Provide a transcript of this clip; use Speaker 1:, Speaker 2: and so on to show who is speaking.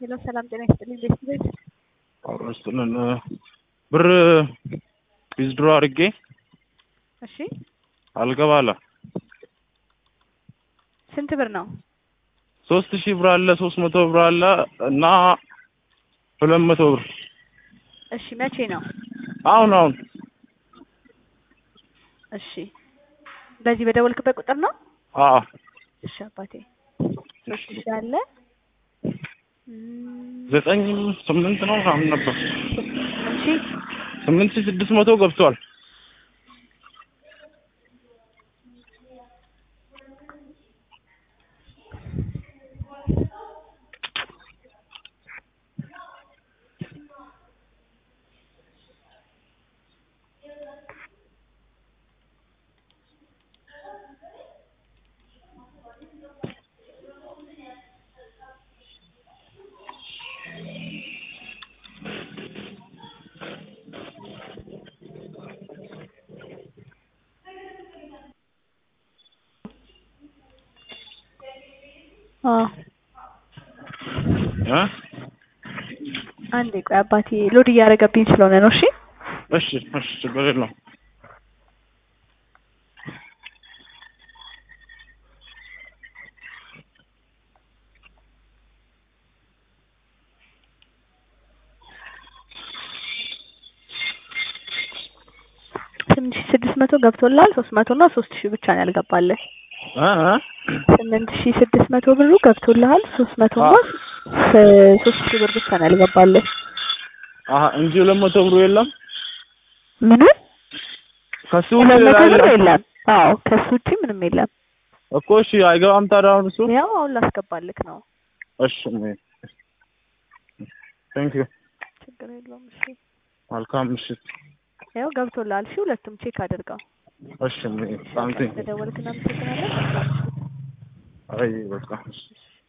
Speaker 1: ሄሎ ሰላም ጤና ይስጥልኝ። ቤት ቤት
Speaker 2: አውረስጥልን ብር ዊዝድሮ አድርጌ
Speaker 1: እሺ፣
Speaker 2: አልገባላ
Speaker 1: ስንት ብር ነው?
Speaker 2: ሶስት ሺህ ብር አለ፣ ሶስት መቶ ብር አለ እና ሁለት መቶ ብር
Speaker 1: እሺ፣ መቼ ነው?
Speaker 2: አሁን አሁን
Speaker 1: እሺ፣ በዚህ በደወልክበት ቁጥር ነው?
Speaker 2: አዎ
Speaker 1: እሺ አባቴ ሶስት ሺህ አለ እም፣
Speaker 2: ዘጠኝ ስምንት ነው ምናምን ነበር
Speaker 1: እሺ
Speaker 2: ስምንት ሺህ ስድስት መቶ ገብቷል።
Speaker 1: አዎ
Speaker 2: እ
Speaker 1: አንዴ ቆይ አባቴ ሎድ እያደረገብኝ ስለሆነ ነው። እሺ
Speaker 2: እሺ እሺ ችግር የለውም።
Speaker 1: ስምንት ሺህ ስድስት መቶ ገብቶላል። ሶስት መቶ እና ሶስት ሺህ ብቻ ነው ያልገባልህ።
Speaker 2: እ እ
Speaker 1: ስምንት ሺህ ስድስት መቶ ብሩ ገብቶልሃል። ሶስት መቶ እና ሶስት ሺህ ብር ብቻ ነው ያልገባልህ።
Speaker 2: አሀ እንጂ ሁለት መቶ ብሩ የለም
Speaker 1: ምንም
Speaker 2: ከሱ
Speaker 1: ሁለት መቶ
Speaker 2: ሌላ
Speaker 1: ብር
Speaker 2: የለም
Speaker 1: የለም። አዎ ከሱ ውጪ ምንም የለም።
Speaker 2: እኮ እሺ አይገባም ታዲያ አሁን እሱ
Speaker 1: ያው አሁን ላስገባልክ ነው።
Speaker 2: እሺ ቴንክ ዩ
Speaker 1: ችግር የለውም። እሺ
Speaker 2: መልካም ምሽት
Speaker 1: ያው ገብቶልሃል። እሺ ሁለቱም ቼክ አድርገው።
Speaker 2: እሺ ሳምቲንግ
Speaker 1: ለደወልክ እናመሰግናለን።
Speaker 2: አይ በቃ እሺ